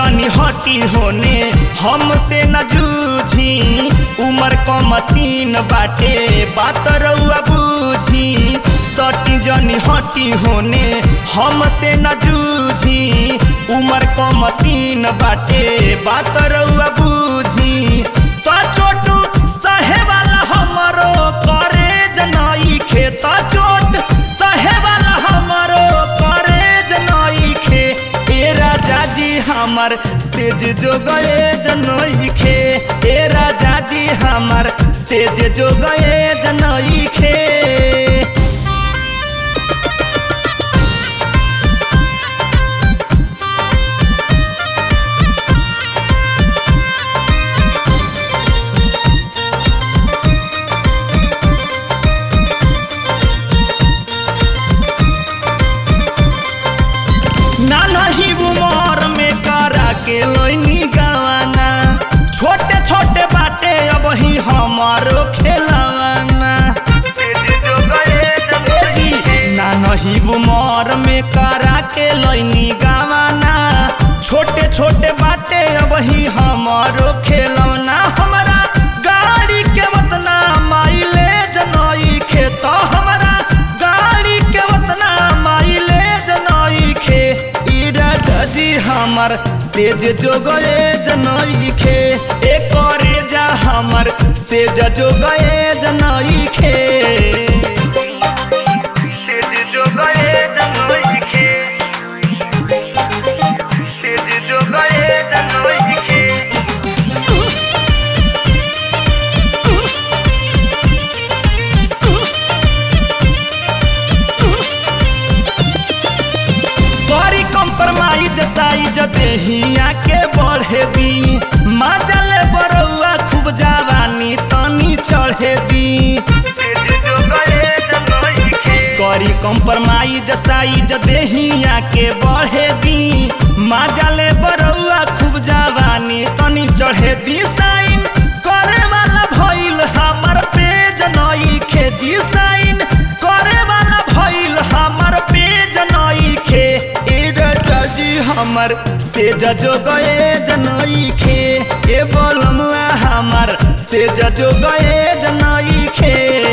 जनी हटी होने हमसे न जूझी उमर क मसीन बाटे बात रउआ बूझी सटी जनी हटी होने हमसे न जूझी उमर क मसीन बाटे बात रउआ बूझी तो चोटू सहे वाला हमरो करे जनई खेत चोट सहे वाला हमरो करे जनई खे ए राजा जी हमर सेज जो गए जनई खे ए राजा जी हमर सेज जो गए जनई खे नानही उमर में करा के लोनी गवाना छोटे छोटे बाटे अब ही हमारो खेलवाना नानही उमर में करा के लोनी गवाना छोटे छोटे बाटे अब ही हमारो खेलौना हमारा गाड़ी के वतना माइलेज नई खेत हमारा गाड़ी के वतना माइलेज नई खे ई राजा जी हमर सेज जो गए जनई खे ए करे जा हमर सेज जो गए जनई खे सेज जो गए जनई खे सेज जो गए जनई खे करी कंप्रोमाइज साइज देहिया के बढ़े दी मजल बरौआ खूब जवानी तनी चढ़े दी करी कंप्रोमाइज साइज देहिया के बढ़े दी मजल बरौआ खूब जवानी तनी चढ़े दी साइन करे वाला भइल हमर पेज नई खे दी साइन करे वाला भइल हमर पेज नई खे ए राजा जी हमर से जजो गए जनई खे ए बोलमुआ हमर से जजो गए जनई खे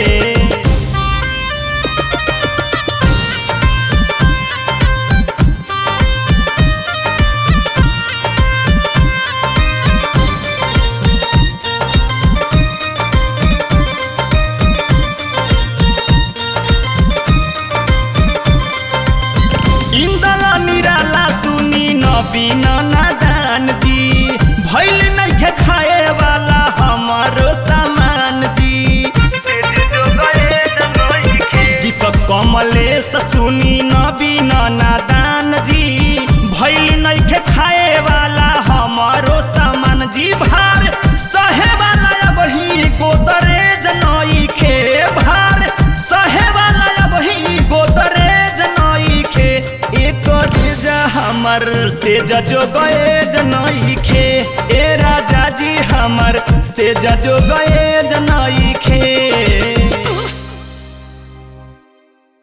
इंदला निराला सुनी नबीन नादान जी भैल नइखे खाए वाला हमारो सामान जी दीपक कमलेश सुनी नबीन नादान जी भैल नइखे खाए वाला हमारो सामान जी भार सहे वाला अब ही गोदरेज नई खे भार सहे वाला अब ही गोदरेज नई खे एक रेजा हमर से जजो गए जनई खे ए राजा जी हमर से जजो गए जनई खे